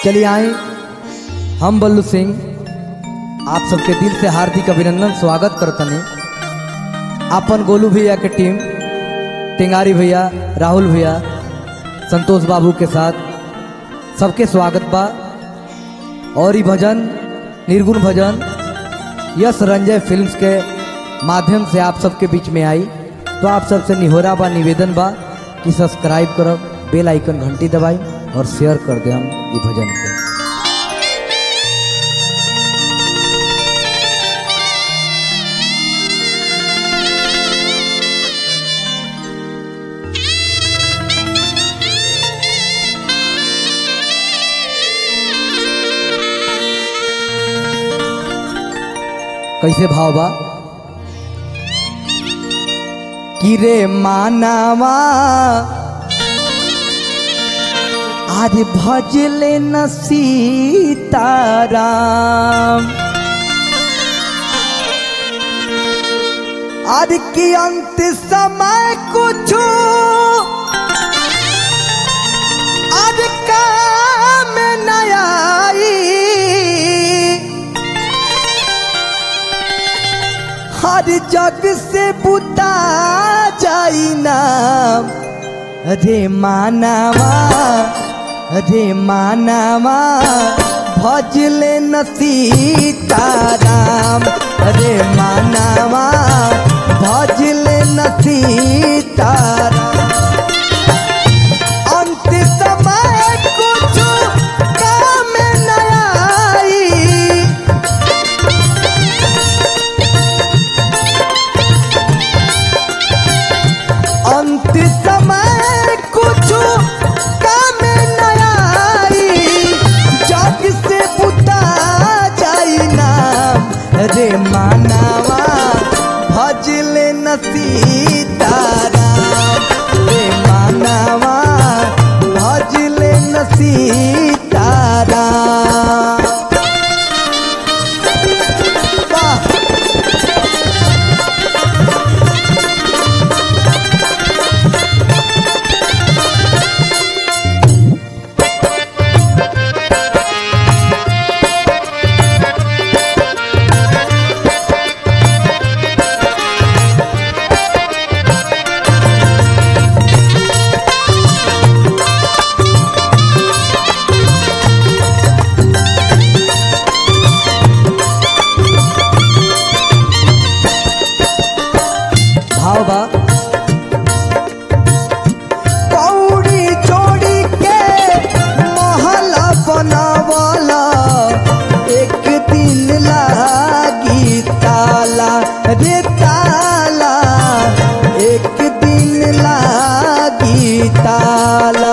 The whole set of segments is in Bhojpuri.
चलिए आए हम बल्लू सिंह आप सबके दिल से हार्दिक अभिनंदन स्वागत करतनी अपन गोलू भैया के टीम टिंगारी भैया राहुल भैया संतोष बाबू के साथ सबके स्वागत बा और ये भजन निर्गुण भजन यश रंजय फिल्म्स के माध्यम से आप सबके बीच में आई तो आप सबसे निहोरा बा निवेदन बा कि सब्सक्राइब करब बेल आइकन घंटी दबाई और शेयर कर दे हम ये भजन के कैसे भाव बा कि रे मानावा आज भजले न सीताराम आज की अंत समय कुछ आज काम न आई हर जग से बुता जाई नाम रे मानवा रे मानवा भजले न सीताराम रे मानवा भजले न सीताराम अंत समय कुछ काम न आई अंत समय कुछ काम न आई जग से बुता जाई नाम रे मानवा भजले न सीताराम रे मानवा भजले न सीताराम वाह भाव बा कौड़ी जोड़ी के महला बनावाला एक दिन लागी ताला रे ताला एक दिन लागी ताला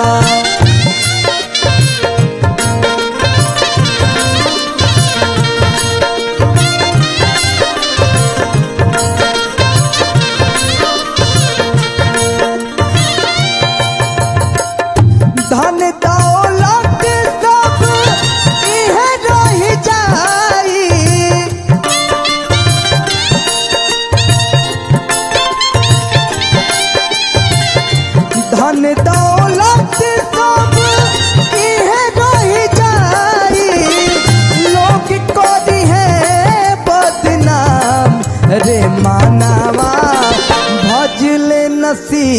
धन दौलत सब इहे रह जाई धन दौलत सब इहे रह जाई लोग करी है बदनाम रे मानवा भजले न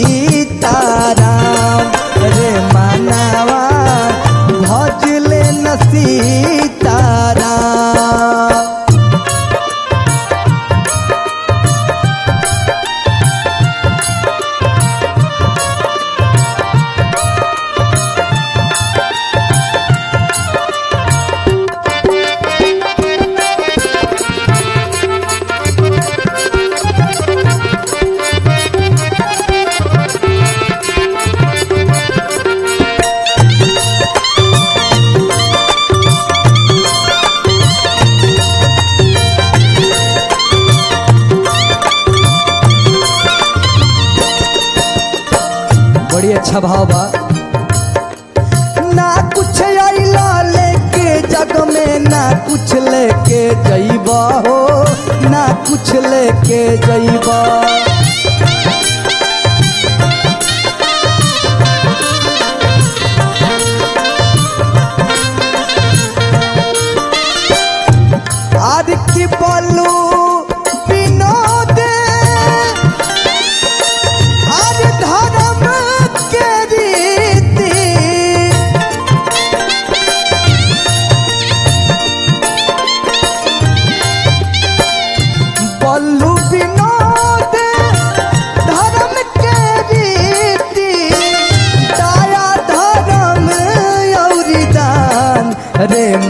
सीताराम रे मानवा भजले न सीताराम बड़ी अच्छा भाव बा ना कुछ अइला लेके जग में ना कुछ लेके जइबा हो ना कुछ लेके जइबा रे